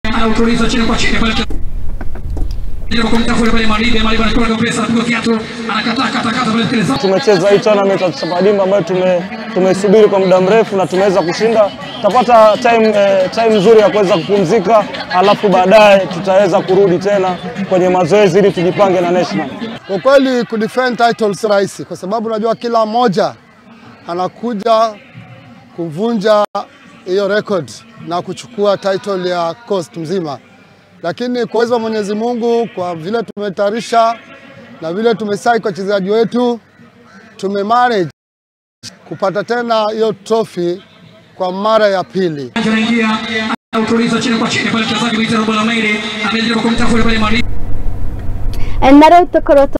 anautuliza chini kwa chini pale Jaribu kumtafuta pale Maribe, Maribe anachukua kwa pesa, anapiga kiatu, anakataa kata kata pale sikiliza. Tumecheza hii tournament ya Chapadimba ambayo tume tumeisubiri kwa muda mrefu na tumeweza kushinda. Tutapata time eh, time nzuri ya kuweza kupumzika, alafu baadaye tutaweza kurudi tena kwenye mazoezi ili tujipange na national. Kwa kweli kudefend title si rahisi, kwa sababu unajua kila mmoja anakuja kuvunja hiyo record na kuchukua title ya coast mzima, lakini kwa uwezo wa Mwenyezi Mungu, kwa vile tumetayarisha na vile tumesai kwa wachezaji wetu, tumemanage kupata tena hiyo trophy kwa mara ya pili. Anaingia, anautuliza chini kwa chini pale mchezaji Mwita Robo Lamaire, anajaribu kumtafuta pale Maribe. And now to